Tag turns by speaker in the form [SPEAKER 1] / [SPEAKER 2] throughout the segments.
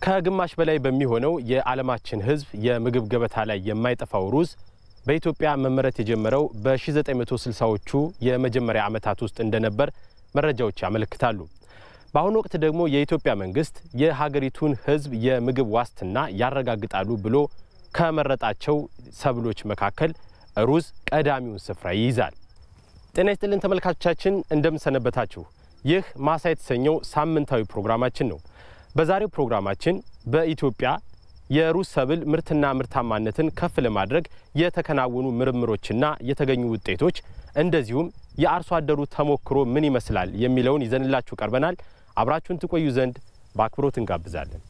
[SPEAKER 1] ከግማሽ በላይ በሚሆነው የዓለማችን ሕዝብ የምግብ ገበታ ላይ የማይጠፋው ሩዝ በኢትዮጵያ መመረት የጀመረው በ1960ዎቹ የመጀመሪያ ዓመታት ውስጥ እንደነበር መረጃዎች ያመለክታሉ። በአሁኑ ወቅት ደግሞ የኢትዮጵያ መንግስት የሀገሪቱን ሕዝብ የምግብ ዋስትና ያረጋግጣሉ ብሎ ከመረጣቸው ሰብሎች መካከል ሩዝ ቀዳሚውን ስፍራ ይይዛል። ጤና ይስጥልን ተመልካቾቻችን፣ እንደምንሰነበታችሁ። ይህ ማሳ የተሰኘው ሳምንታዊ ፕሮግራማችን ነው። በዛሬው ፕሮግራማችን በኢትዮጵያ የሩዝ ሰብል ምርትና ምርታማነትን ከፍ ለማድረግ የተከናወኑ ምርምሮችና የተገኙ ውጤቶች እንደዚሁም የአርሶ አደሩ ተሞክሮ ምን ይመስላል የሚለውን ይዘንላችሁ ቀርበናል። አብራችሁን ትቆዩ ዘንድ በአክብሮት እንጋብዛለን።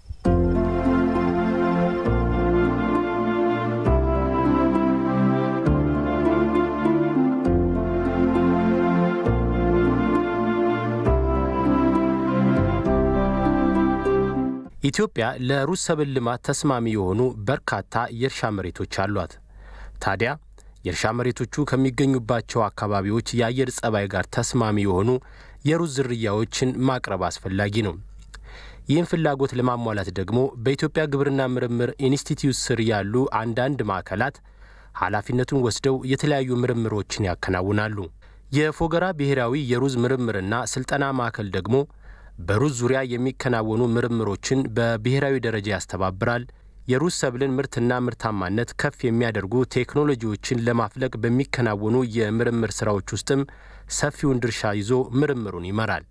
[SPEAKER 1] ኢትዮጵያ ለሩዝ ሰብል ልማት ተስማሚ የሆኑ በርካታ የእርሻ መሬቶች አሏት። ታዲያ የእርሻ መሬቶቹ ከሚገኙባቸው አካባቢዎች የአየር ጸባይ ጋር ተስማሚ የሆኑ የሩዝ ዝርያዎችን ማቅረብ አስፈላጊ ነው። ይህን ፍላጎት ለማሟላት ደግሞ በኢትዮጵያ ግብርና ምርምር ኢንስቲትዩት ስር ያሉ አንዳንድ ማዕከላት ኃላፊነቱን ወስደው የተለያዩ ምርምሮችን ያከናውናሉ። የፎገራ ብሔራዊ የሩዝ ምርምርና ስልጠና ማዕከል ደግሞ በሩዝ ዙሪያ የሚከናወኑ ምርምሮችን በብሔራዊ ደረጃ ያስተባብራል። የሩዝ ሰብልን ምርትና ምርታማነት ከፍ የሚያደርጉ ቴክኖሎጂዎችን ለማፍለቅ በሚከናወኑ የምርምር ስራዎች ውስጥም ሰፊውን ድርሻ ይዞ ምርምሩን ይመራል።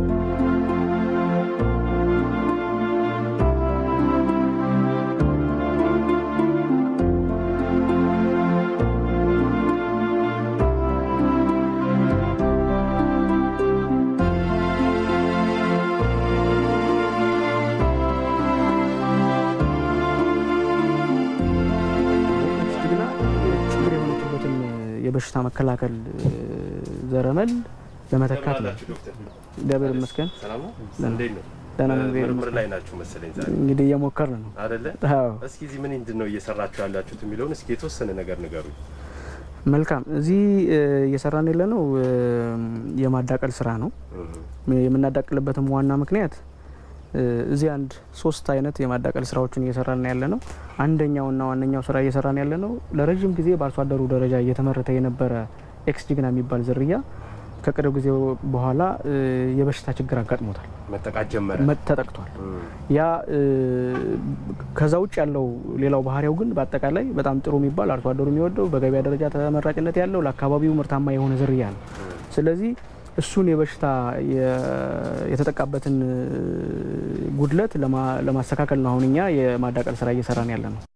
[SPEAKER 2] የበሽታ መከላከል ዘረመል ለመተካት ነው። እግዚአብሔር ይመስገን ደህና ነው።
[SPEAKER 1] ምርምር ላይ ናችሁ መሰለኝ ዛሬ
[SPEAKER 2] እንግዲህ እየሞከርን ነው
[SPEAKER 1] አይደለ?
[SPEAKER 2] አዎ።
[SPEAKER 1] እስኪ እዚህ ምን ምንድን ነው እየሰራችሁ ያላችሁት የሚለውን እስኪ የተወሰነ ነገር ንገሩኝ።
[SPEAKER 2] መልካም። እዚህ እየሰራን ያለ ነው የማዳቀል ስራ ነው። የምናዳቅልበትም ዋና ምክንያት እዚህ አንድ ሶስት አይነት የማዳቀል ስራዎችን እየሰራን ያለ ነው። አንደኛውና ዋነኛው ስራ እየሰራን ያለ ነው ለረጅም ጊዜ በአርሶ አደሩ ደረጃ እየተመረተ የነበረ ኤክስ ጅግና የሚባል ዝርያ ከቅርብ ጊዜ በኋላ የበሽታ ችግር አጋጥሞታል፣
[SPEAKER 1] መጠቃት ጀመረ፣
[SPEAKER 2] ተጠቅቷል። ያ ከዛ ውጭ ያለው ሌላው ባህሪያው ግን በአጠቃላይ በጣም ጥሩ የሚባል አርሶ አደሩ የሚወደው በገበያ ደረጃ ተመራጭነት ያለው ለአካባቢው ምርታማ የሆነ ዝርያ ነው። ስለዚህ እሱን የበሽታ የተጠቃበትን ጉድለት ለማስተካከል ነው አሁን እኛ የማዳቀል ስራ እየሰራን ያለ ነው።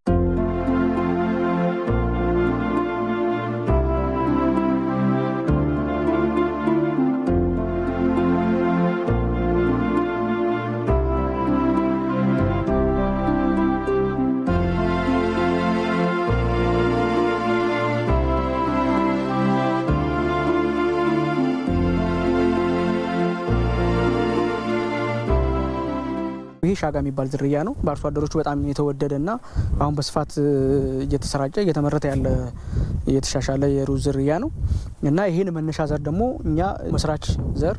[SPEAKER 2] ይሄ ሻጋ የሚባል ዝርያ ነው። በአርሶ አደሮቹ በጣም የተወደደና አሁን በስፋት እየተሰራጨ እየተመረተ ያለ የተሻሻለ የሩዝ ዝርያ ነው እና ይህን መነሻ ዘር ደግሞ እኛ መስራች ዘር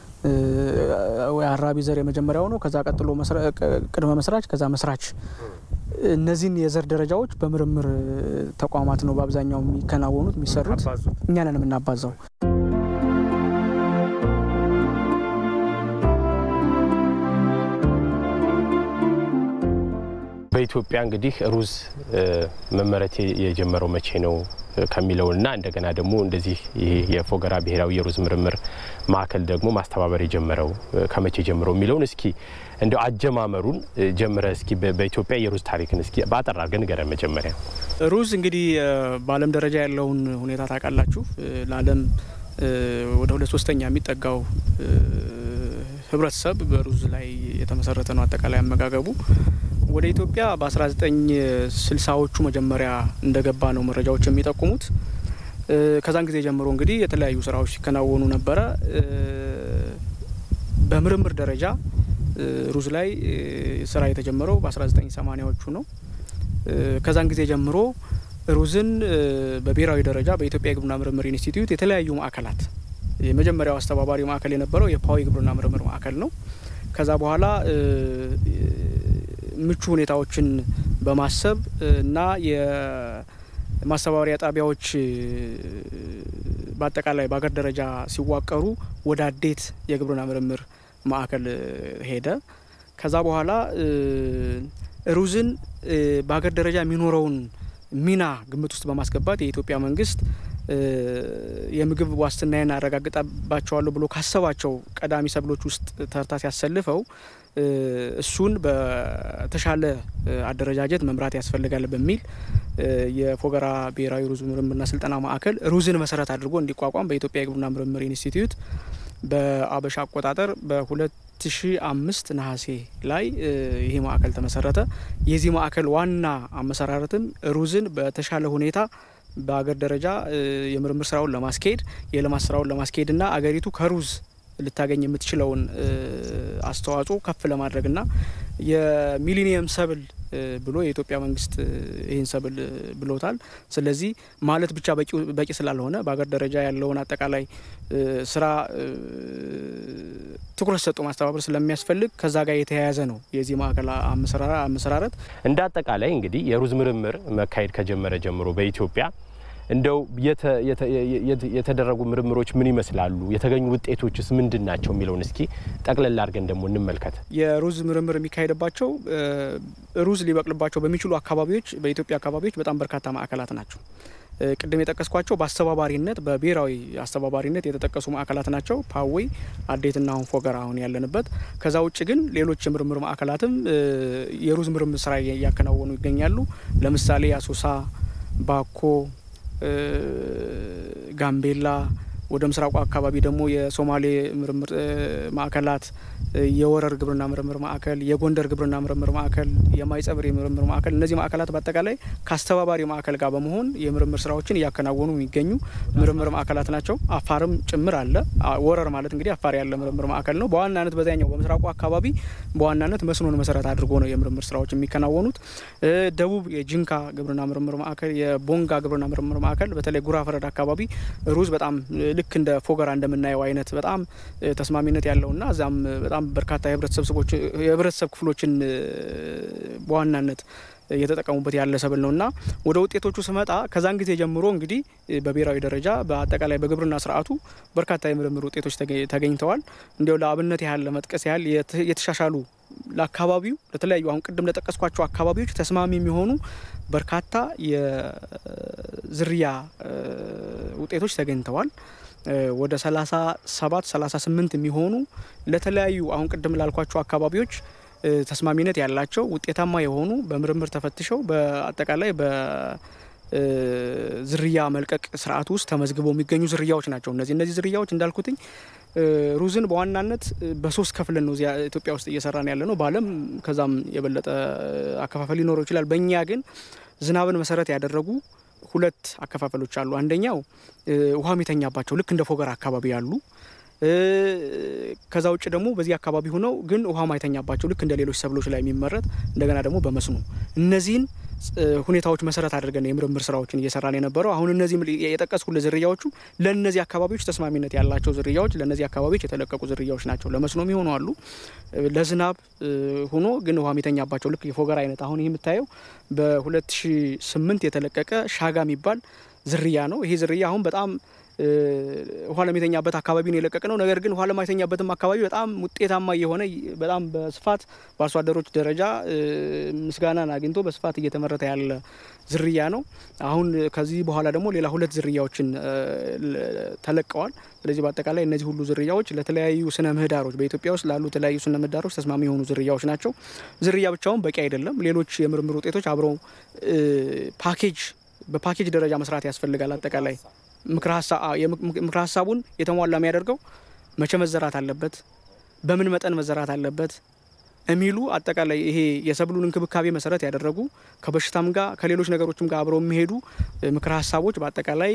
[SPEAKER 2] አራቢ ዘር የመጀመሪያው ነው። ከዛ ቀጥሎ ቅድመ መስራች፣ ከዛ መስራች እነዚህን የዘር ደረጃዎች በምርምር ተቋማት ነው በአብዛኛው የሚከናወኑት የሚሰሩት። እኛ ነን የምናባዛው።
[SPEAKER 1] በኢትዮጵያ እንግዲህ ሩዝ መመረት የጀመረው መቼ ነው ከሚለውና እንደገና ደግሞ እንደዚህ ይሄ የፎገራ ብሔራዊ የሩዝ ምርምር ማዕከል ደግሞ ማስተባበር የጀመረው ከመቼ ጀምሮ የሚለውን እስኪ እንደው አጀማመሩን ጀምረ እስኪ በኢትዮጵያ የሩዝ ታሪክን እስኪ በአጠር አድርገን ንገረን። መጀመሪያ
[SPEAKER 2] ሩዝ እንግዲህ በዓለም ደረጃ ያለውን ሁኔታ ታውቃላችሁ። ለዓለም ወደ ሁለት ሶስተኛ የሚጠጋው ህብረተሰብ በሩዝ ላይ የተመሰረተ ነው አጠቃላይ አመጋገቡ። ወደ ኢትዮጵያ በ1960ዎቹ መጀመሪያ እንደገባ ነው መረጃዎች የሚጠቁሙት። ከዛን ጊዜ ጀምሮ እንግዲህ የተለያዩ ስራዎች ሲከናወኑ ነበረ። በምርምር ደረጃ ሩዝ ላይ ስራ የተጀመረው በ1980ዎቹ ነው። ከዛን ጊዜ ጀምሮ ሩዝን በብሔራዊ ደረጃ በኢትዮጵያ የግብርና ምርምር ኢንስቲትዩት የተለያዩ ማዕከላት የመጀመሪያው አስተባባሪ ማዕከል የነበረው የፓዊ ግብርና ምርምር ማዕከል ነው። ከዛ በኋላ ምቹ ሁኔታዎችን በማሰብ እና የማስተባበሪያ ጣቢያዎች በአጠቃላይ በሀገር ደረጃ ሲዋቀሩ ወደ አዴት የግብርና ምርምር ማዕከል ሄደ። ከዛ በኋላ ሩዝን በሀገር ደረጃ የሚኖረውን ሚና ግምት ውስጥ በማስገባት የኢትዮጵያ መንግስት የምግብ ዋስትናዬን አረጋግጣባቸዋለሁ ብሎ ካሰባቸው ቀዳሚ ሰብሎች ውስጥ ተርታ ሲያሰልፈው እሱን በተሻለ አደረጃጀት መምራት ያስፈልጋል በሚል የፎገራ ብሔራዊ ሩዝ ምርምርና ስልጠና ማዕከል ሩዝን መሰረት አድርጎ እንዲቋቋም በኢትዮጵያ የግብርና ምርምር ኢንስቲትዩት በአበሻ አቆጣጠር በ2005 ነሐሴ ላይ ይህ ማዕከል ተመሰረተ። የዚህ ማዕከል ዋና አመሰራረትም ሩዝን በተሻለ ሁኔታ በአገር ደረጃ የምርምር ስራውን ለማስኬድ የልማት ስራውን ለማስኬድ እና አገሪቱ ከሩዝ ልታገኝ የምትችለውን አስተዋጽኦ ከፍ ለማድረግና የሚሊኒየም ሰብል ብሎ የኢትዮጵያ መንግስት ይህን ሰብል ብሎታል። ስለዚህ ማለት ብቻ በቂ ስላልሆነ በሀገር ደረጃ ያለውን አጠቃላይ ስራ ትኩረት ሰጥቶ ማስተባበር ስለሚያስፈልግ ከዛ ጋር የተያያዘ ነው የዚህ ማዕከል አመሰራረት።
[SPEAKER 1] እንደ አጠቃላይ እንግዲህ የሩዝ ምርምር መካሄድ ከጀመረ ጀምሮ በኢትዮጵያ እንደው የተደረጉ ምርምሮች ምን ይመስላሉ? የተገኙ ውጤቶችስ ምንድን ናቸው? የሚለውን እስኪ ጠቅለል አድርገን ደግሞ እንመልከት።
[SPEAKER 2] የሩዝ ምርምር የሚካሄድባቸው ሩዝ ሊበቅልባቸው በሚችሉ አካባቢዎች በኢትዮጵያ አካባቢዎች በጣም በርካታ ማዕከላት ናቸው። ቅድም የጠቀስኳቸው በአስተባባሪነት በብሔራዊ አስተባባሪነት የተጠቀሱ ማዕከላት ናቸው። ፓዌ፣ አዴትና አሁን ፎገራ አሁን ያለንበት። ከዛ ውጭ ግን ሌሎች የምርምር ማዕከላትም የሩዝ ምርምር ስራ እያከናወኑ ይገኛሉ። ለምሳሌ አሶሳ፣ ባኮ ጋምቤላ ወደ ምስራቁ አካባቢ ደግሞ የሶማሌ ምርምር ማዕከላት፣ የወረር ግብርና ምርምር ማዕከል፣ የጎንደር ግብርና ምርምር ማዕከል፣ የማይጸብር የምርምር ማዕከል እነዚህ ማዕከላት በአጠቃላይ ከአስተባባሪ ማዕከል ጋር በመሆን የምርምር ስራዎችን እያከናወኑ የሚገኙ ምርምር ማዕከላት ናቸው። አፋርም ጭምር አለ። ወረር ማለት እንግዲህ አፋር ያለ ምርምር ማዕከል ነው። በዋናነት በዚያኛው በምስራቁ አካባቢ በዋናነት መስኖን መሰረት አድርጎ ነው የምርምር ስራዎች የሚከናወኑት። ደቡብ የጂንካ ግብርና ምርምር ማዕከል፣ የቦንጋ ግብርና ምርምር ማዕከል በተለይ ጉራ ፈረዳ አካባቢ ሩዝ በጣም ልክ እንደ ፎገራ እንደምናየው አይነት በጣም ተስማሚነት ያለውና እዛም በጣም በርካታ የህብረተሰብ ክፍሎችን በዋናነት እየተጠቀሙበት ያለ ሰብል ነው እና ወደ ውጤቶቹ ስመጣ ከዛን ጊዜ ጀምሮ እንግዲህ በብሔራዊ ደረጃ በአጠቃላይ በግብርና ስርዓቱ በርካታ የምርምር ውጤቶች ተገኝተዋል። እንዲያው ለአብነት ያህል ለመጥቀስ ያህል የተሻሻሉ ለአካባቢው ለተለያዩ አሁን ቅድም ለጠቀስኳቸው አካባቢዎች ተስማሚ የሚሆኑ በርካታ የዝርያ ውጤቶች ተገኝተዋል። ወደ 37 38 የሚሆኑ ለተለያዩ አሁን ቅድም ላልኳቸው አካባቢዎች ተስማሚነት ያላቸው ውጤታማ የሆኑ በምርምር ተፈትሸው በአጠቃላይ በዝርያ መልቀቅ ስርዓት ውስጥ ተመዝግበው የሚገኙ ዝርያዎች ናቸው። እነዚህ እነዚህ ዝርያዎች እንዳልኩትኝ ሩዝን በዋናነት በሶስት ከፍለን ነው እዚያ ኢትዮጵያ ውስጥ እየሰራን ያለ ነው። በዓለም ከዛም የበለጠ አከፋፈል ሊኖረው ይችላል። በእኛ ግን ዝናብን መሰረት ያደረጉ ሁለት አከፋፈሎች አሉ። አንደኛው ውሃ የሚተኛባቸው ልክ እንደ ፎገራ አካባቢ ያሉ ከዛ ውጭ ደግሞ በዚህ አካባቢ ሆነው ግን ውሃ ማይተኛባቸው ልክ እንደ ሌሎች ሰብሎች ላይ የሚመረት እንደገና ደግሞ በመስኖ እነዚህን ሁኔታዎች መሰረት አድርገን የምርምር ስራዎችን እየሰራን የነበረው አሁን እነዚህ የጠቀስኩልህ ዝርያዎቹ ለእነዚህ አካባቢዎች ተስማሚነት ያላቸው ዝርያዎች ለእነዚህ አካባቢዎች የተለቀቁ ዝርያዎች ናቸው። ለመስኖ የሚሆኑ አሉ። ለዝናብ ሆኖ ግን ውሃ የሚተኛባቸው ልክ የፎገራ አይነት አሁን ይህ የምታየው በ2008 የተለቀቀ ሻጋ የሚባል ዝርያ ነው። ይሄ ዝርያ አሁን በጣም ውሃ ለሚተኛበት አካባቢ ነው የለቀቅ ነው። ነገር ግን ውሃ ለማይተኛበትም አካባቢ በጣም ውጤታማ የሆነ በጣም በስፋት በአርሶ አደሮች ደረጃ ምስጋናን አግኝቶ በስፋት እየተመረተ ያለ ዝርያ ነው። አሁን ከዚህ በኋላ ደግሞ ሌላ ሁለት ዝርያዎችን ተለቀዋል። ስለዚህ በአጠቃላይ እነዚህ ሁሉ ዝርያዎች ለተለያዩ ስነ ምህዳሮች በኢትዮጵያ ውስጥ ላሉ የተለያዩ ስነ ምህዳሮች ተስማሚ የሆኑ ዝርያዎች ናቸው። ዝርያ ብቻውን በቂ አይደለም። ሌሎች የምርምር ውጤቶች አብረው ፓኬጅ በፓኬጅ ደረጃ መስራት ያስፈልጋል። አጠቃላይ ምክረ ሀሳቡን የተሟላ የሚያደርገው መቼ መዘራት አለበት፣ በምን መጠን መዘራት አለበት የሚሉ አጠቃላይ ይሄ የሰብሉን እንክብካቤ መሰረት ያደረጉ ከበሽታም ጋር ከሌሎች ነገሮችም ጋር አብረው የሚሄዱ ምክረ ሀሳቦች በአጠቃላይ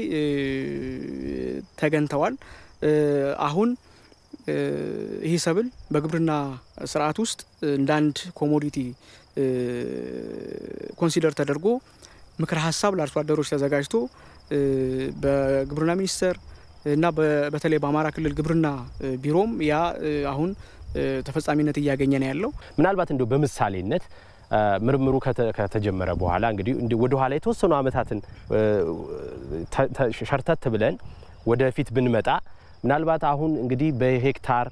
[SPEAKER 2] ተገኝተዋል። አሁን ይህ ሰብል በግብርና ስርዓት ውስጥ እንደ አንድ ኮሞዲቲ ኮንሲደር ተደርጎ ምክረ ሀሳብ ለአርሶ አደሮች ተዘጋጅቶ በግብርና ሚኒስቴር እና በተለይ በአማራ ክልል ግብርና ቢሮም ያ አሁን ተፈጻሚነት እያገኘ ነው ያለው።
[SPEAKER 1] ምናልባት እንደው በምሳሌነት ምርምሩ ከተጀመረ በኋላ እንግዲህ ወደ ኋላ የተወሰኑ ዓመታትን ሸርተት ብለን ወደፊት ብንመጣ ምናልባት አሁን እንግዲህ በሄክታር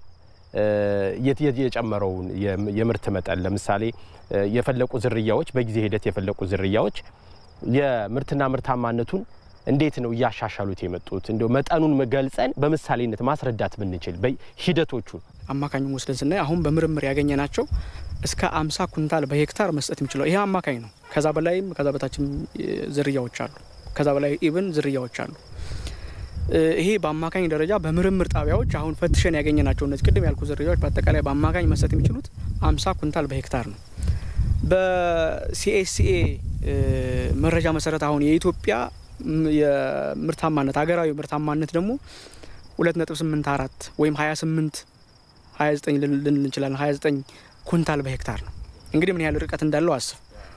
[SPEAKER 1] የጨመረውን የምርት መጠን ለምሳሌ የፈለቁ ዝርያዎች በጊዜ ሂደት የፈለቁ ዝርያዎች የምርትና ምርታማነቱን እንዴት ነው እያሻሻሉት የመጡት? እንደው መጠኑን ገልጸን በምሳሌነት ማስረዳት ብንችል ሂደቶቹን
[SPEAKER 2] አማካኙን ወስደን ስናይ አሁን በምርምር ያገኘ ናቸው እስከ አምሳ ኩንታል በሄክታር መስጠት የሚችለው ይሄ አማካኝ ነው። ከዛ በላይም ከዛ በታችም ዝርያዎች አሉ። ከዛ በላይ ኢብን ዝርያዎች አሉ። ይሄ በአማካኝ ደረጃ በምርምር ጣቢያዎች አሁን ፈትሸን ያገኘ ናቸው። እነዚህ ቅድም ያልኩ ዝርያዎች በአጠቃላይ በአማካኝ መስጠት የሚችሉት አምሳ ኩንታል በሄክታር ነው። በሲኤስሲኤ መረጃ መሰረት አሁን የኢትዮጵያ የምርታማነት ሀገራዊ ምርታማነት ደግሞ ሁለት ነጥብ ስምንት አራት ወይም ሀያ ስምንት ሀያ ዘጠኝ ልንል እንችላለን። ሀያ ዘጠኝ ኩንታል በሄክታር ነው። እንግዲህ ምን ያህል ርቀት እንዳለው አስብ።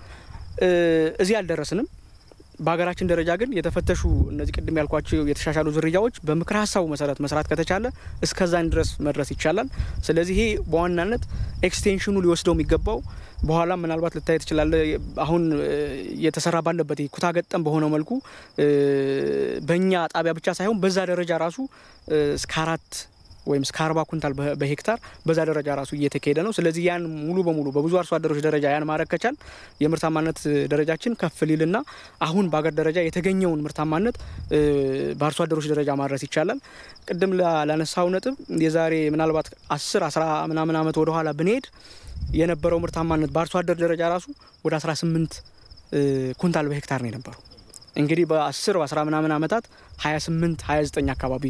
[SPEAKER 2] እዚህ አልደረስንም። በሀገራችን ደረጃ ግን የተፈተሹ እነዚህ ቅድም ያልኳቸው የተሻሻሉ ዝርያዎች በምክር ሀሳቡ መሰረት መስራት ከተቻለ እስከዛን ድረስ መድረስ ይቻላል። ስለዚህ ይሄ በዋናነት ኤክስቴንሽኑ ሊወስደው የሚገባው በኋላ ምናልባት ልታይ ትችላለ። አሁን እየተሰራ ባለበት ኩታ ገጠም በሆነው መልኩ በእኛ ጣቢያ ብቻ ሳይሆን በዛ ደረጃ ራሱ እስከ አራት ወይም እስከ አርባ ኩንታል በሄክታር በዛ ደረጃ ራሱ እየተካሄደ ነው። ስለዚህ ያን ሙሉ በሙሉ በብዙ አርሶ አደሮች ደረጃ ያን ማድረግ ከቻል የምርታማነት ደረጃችን ከፍ ሊልና አሁን በአገር ደረጃ የተገኘውን ምርታማነት በአርሶ አደሮች ደረጃ ማድረስ ይቻላል። ቅድም ላነሳው ነጥብ የዛሬ ምናልባት አስር አስራ ምናምን ዓመት ወደኋላ ብንሄድ የነበረው ምርታማነት በአርሶ አደር ደረጃ ራሱ ወደ 18 ኩንታል በሄክታር ነው የነበረው። እንግዲህ በ10 በ10 ምናምን ዓመታት 28 29 አካባቢ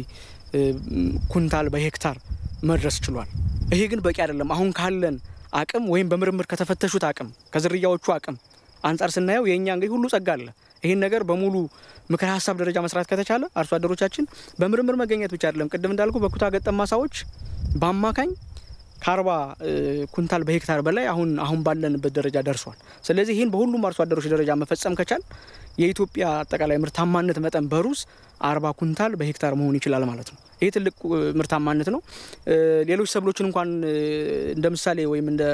[SPEAKER 2] ኩንታል በሄክታር መድረስ ችሏል። ይሄ ግን በቂ አይደለም። አሁን ካለን አቅም ወይም በምርምር ከተፈተሹት አቅም ከዝርያዎቹ አቅም አንጻር ስናየው የእኛ እንግዲህ ሁሉ ጸጋ አለ። ይህን ነገር በሙሉ ምክር ሀሳብ ደረጃ መስራት ከተቻለ አርሶ አደሮቻችን በምርምር መገኘት ብቻ አይደለም። ቅድም እንዳልኩ በኩታ ገጠም ማሳዎች በአማካኝ ከአርባ ኩንታል በሄክታር በላይ አሁን አሁን ባለንበት ደረጃ ደርሷል። ስለዚህ ይህን በሁሉም አርሶ አደሮች ደረጃ መፈጸም ከቻል የኢትዮጵያ አጠቃላይ ምርታማነት መጠን በሩዝ አርባ ኩንታል በሄክታር መሆን ይችላል ማለት ነው። ይህ ትልቅ ምርታማነት ነው። ሌሎች ሰብሎችን እንኳን እንደ ምሳሌ ወይም እንደ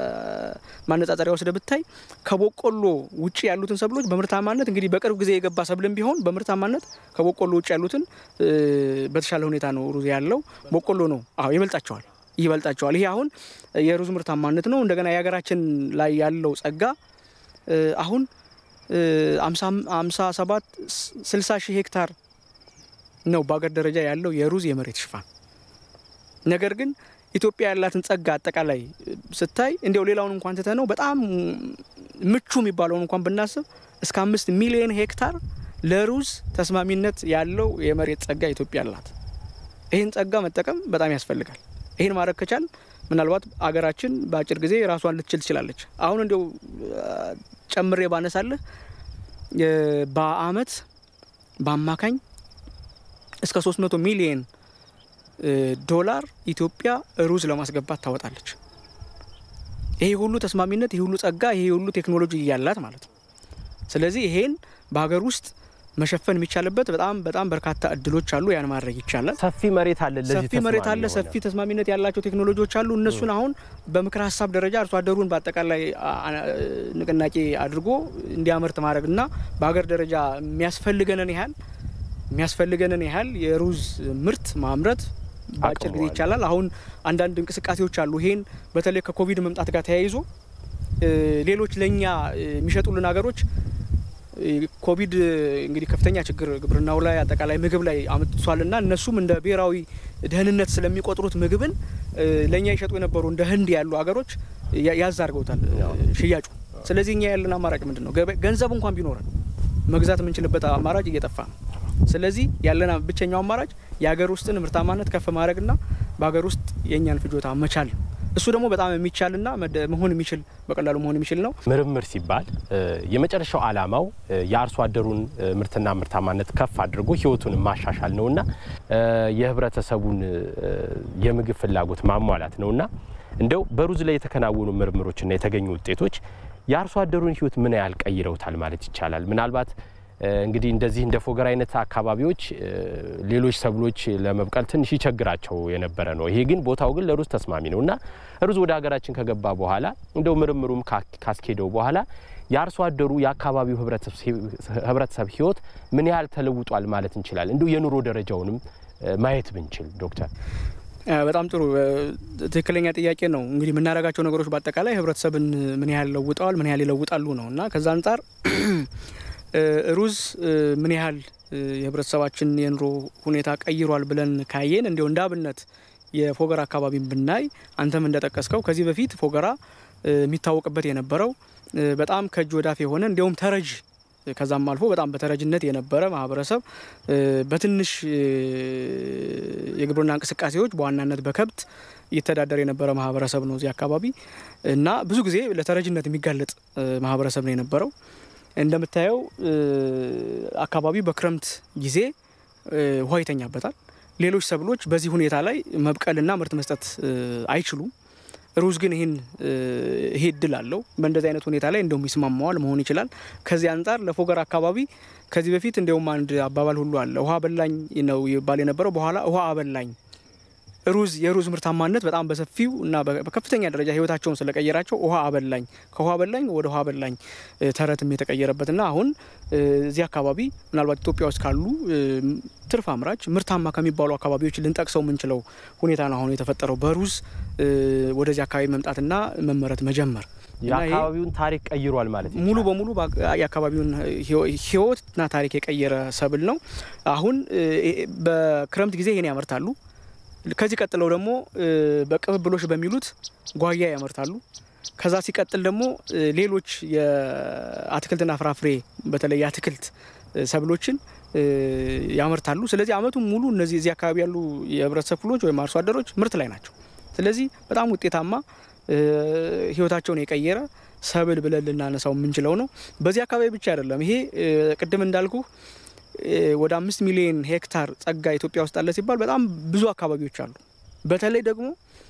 [SPEAKER 2] ማነጻጸሪያ ወስደ ብታይ ከቦቆሎ ውጭ ያሉትን ሰብሎች በምርታማነት እንግዲህ በቅርብ ጊዜ የገባ ሰብልም ቢሆን በምርታማነት ከቦቆሎ ውጭ ያሉትን በተሻለ ሁኔታ ነው ሩዝ ያለው። ቦቆሎ ነው አዎ ይበልጣቸዋል ይበልጣቸዋል። ይሄ አሁን የሩዝ ምርታማነት ነው። እንደገና የሀገራችን ላይ ያለው ጸጋ አሁን አምሳ ሰባት ስልሳ ሺህ ሄክታር ነው በሀገር ደረጃ ያለው የሩዝ የመሬት ሽፋን። ነገር ግን ኢትዮጵያ ያላትን ጸጋ አጠቃላይ ስታይ እንዲያው ሌላውን እንኳን ትተ ነው በጣም ምቹ የሚባለውን እንኳን ብናስብ እስከ አምስት ሚሊዮን ሄክታር ለሩዝ ተስማሚነት ያለው የመሬት ጸጋ ኢትዮጵያ አላት። ይህን ጸጋ መጠቀም በጣም ያስፈልጋል። ይህን ማድረግ ከቻል ምናልባት አገራችን በአጭር ጊዜ ራሷን ልትችል ትችላለች። አሁን እንዲያው ጨምሬ ባነሳለህ በአመት በአማካኝ እስከ 300 ሚሊየን ዶላር ኢትዮጵያ ሩዝ ለማስገባት ታወጣለች። ይሄ ሁሉ ተስማሚነት፣ ይሄ ሁሉ ጸጋ፣ ይሄ ሁሉ ቴክኖሎጂ እያላት ማለት ነው። ስለዚህ ይሄን በሀገር ውስጥ መሸፈን የሚቻልበት በጣም በጣም በርካታ እድሎች አሉ። ያን ማድረግ ይቻላል።
[SPEAKER 1] ሰፊ መሬት አለ፣
[SPEAKER 2] ሰፊ መሬት አለ፣ ሰፊ ተስማሚነት ያላቸው ቴክኖሎጂዎች አሉ። እነሱን አሁን በምክር ሀሳብ ደረጃ አርሶ አደሩን በአጠቃላይ ንቅናቄ አድርጎ እንዲያመርት ማድረግ እና በሀገር ደረጃ የሚያስፈልገንን ያህል የሚያስፈልገንን ያህል የሩዝ ምርት ማምረት በአጭር ጊዜ ይቻላል። አሁን አንዳንድ እንቅስቃሴዎች አሉ። ይሄን በተለይ ከኮቪድ መምጣት ጋር ተያይዞ ሌሎች ለእኛ የሚሸጡልን ሀገሮች ኮቪድ እንግዲህ ከፍተኛ ችግር ግብርናው ላይ አጠቃላይ ምግብ ላይ አምጥቷልና እነሱም እንደ ብሔራዊ ደህንነት ስለሚቆጥሩት ምግብን ለእኛ ይሸጡ የነበሩ እንደ ህንድ ያሉ ሀገሮች ያዝ አድርገውታል ሽያጩ። ስለዚህ እኛ ያለን አማራጭ ምንድን ነው? ገንዘብ እንኳን ቢኖረን መግዛት የምንችልበት አማራጭ እየጠፋ ነው። ስለዚህ ያለን ብቸኛው አማራጭ የሀገር ውስጥን ምርታማነት ከፍ ማድረግና በሀገር ውስጥ የእኛን ፍጆታ መቻል ነው። እሱ ደግሞ በጣም የሚቻልና መሆን የሚችል በቀላሉ መሆን የሚችል ነው።
[SPEAKER 1] ምርምር ሲባል የመጨረሻው ዓላማው የአርሶ አደሩን ምርትና ምርታማነት ከፍ አድርጎ ህይወቱን ማሻሻል ነውና የህብረተሰቡን የምግብ ፍላጎት ማሟላት ነውና እንደው በሩዝ ላይ የተከናወኑ ምርምሮችና የተገኙ ውጤቶች የአርሶ አደሩን ህይወት ምን ያህል ቀይረውታል ማለት ይቻላል? ምናልባት እንግዲህ እንደዚህ እንደ ፎገራ አይነት አካባቢዎች ሌሎች ሰብሎች ለመብቀል ትንሽ ይቸግራቸው የነበረ ነው። ይሄ ግን ቦታው ግን ለሩዝ ተስማሚ ነው እና ሩዝ ወደ ሀገራችን ከገባ በኋላ እንደው ምርምሩም ካስኬደው በኋላ የአርሶ አደሩ የአካባቢው ህብረተሰብ ህይወት ምን ያህል ተለውጧል ማለት እንችላለን? እንዲሁ የኑሮ ደረጃውንም ማየት ብንችል ዶክተር።
[SPEAKER 2] በጣም ጥሩ ትክክለኛ ጥያቄ ነው። እንግዲህ የምናደርጋቸው ነገሮች በአጠቃላይ ህብረተሰብን ምን ያህል ለውጠዋል፣ ምን ያህል ይለውጣሉ ነው እና ከዛ አንጻር ሩዝ ምን ያህል የህብረተሰባችን የኑሮ ሁኔታ ቀይሯል ብለን ካየን እንዲሁ እንደ አብነት የፎገራ አካባቢን ብናይ አንተም እንደጠቀስከው ከዚህ በፊት ፎገራ የሚታወቅበት የነበረው በጣም ከእጅ ወዳፍ የሆነ እንዲሁም ተረጅ ከዛም አልፎ በጣም በተረጅነት የነበረ ማህበረሰብ በትንሽ የግብርና እንቅስቃሴዎች በዋናነት በከብት እየተዳደረ የነበረ ማህበረሰብ ነው እዚህ አካባቢ እና ብዙ ጊዜ ለተረጅነት የሚጋለጥ ማህበረሰብ ነው የነበረው። እንደምታየው አካባቢው በክረምት ጊዜ ውሃ ይተኛበታል። ሌሎች ሰብሎች በዚህ ሁኔታ ላይ መብቀልና ምርት መስጠት አይችሉም። ሩዝ ግን ይህን ይሄ እድል አለው። በእንደዚህ አይነት ሁኔታ ላይ እንደውም ይስማማዋል መሆን ይችላል። ከዚህ አንጻር ለፎገራ አካባቢ ከዚህ በፊት እንዲያውም አንድ አባባል ሁሉ አለ። ውሃ በላኝ ነው ይባል የነበረው፣ በኋላ ውሃ አበላኝ። ሩዝ የሩዝ ምርታማነት በጣም በሰፊው እና በከፍተኛ ደረጃ ህይወታቸውን ስለቀየራቸው ውሃ አበላኝ ከውሃ አበላኝ ወደ ውሃ አበላኝ ተረትም የተቀየረበትና አሁን እዚህ አካባቢ ምናልባት ኢትዮጵያ ውስጥ ካሉ ትርፍ አምራች ምርታማ ከሚባሉ አካባቢዎች ልንጠቅሰው የምንችለው ሁኔታ ነው አሁን የተፈጠረው በሩዝ ወደዚህ አካባቢ መምጣትና መመረት መጀመር
[SPEAKER 1] የአካባቢውን ታሪክ ቀይሯል ማለት
[SPEAKER 2] ሙሉ በሙሉ የአካባቢውን ህይወትና ታሪክ የቀየረ ሰብል ነው። አሁን በክረምት ጊዜ ይሄን ያመርታሉ። ከዚህ ቀጥለው ደግሞ በቅብብሎች በሚሉት ጓያ ያመርታሉ። ከዛ ሲቀጥል ደግሞ ሌሎች የአትክልትና ፍራፍሬ በተለይ የአትክልት ሰብሎችን ያመርታሉ። ስለዚህ አመቱን ሙሉ እነዚህ እዚህ አካባቢ ያሉ የህብረተሰብ ክፍሎች ወይም አርሶ አደሮች ምርት ላይ ናቸው። ስለዚህ በጣም ውጤታማ ህይወታቸውን የቀየረ ሰብል ብለን ልናነሳው የምንችለው ነው። በዚህ አካባቢ ብቻ አይደለም። ይሄ ቅድም እንዳልኩ ወደ አምስት ሚሊዮን ሄክታር ጸጋ ኢትዮጵያ ውስጥ አለ ሲባል በጣም ብዙ አካባቢዎች አሉ። በተለይ ደግሞ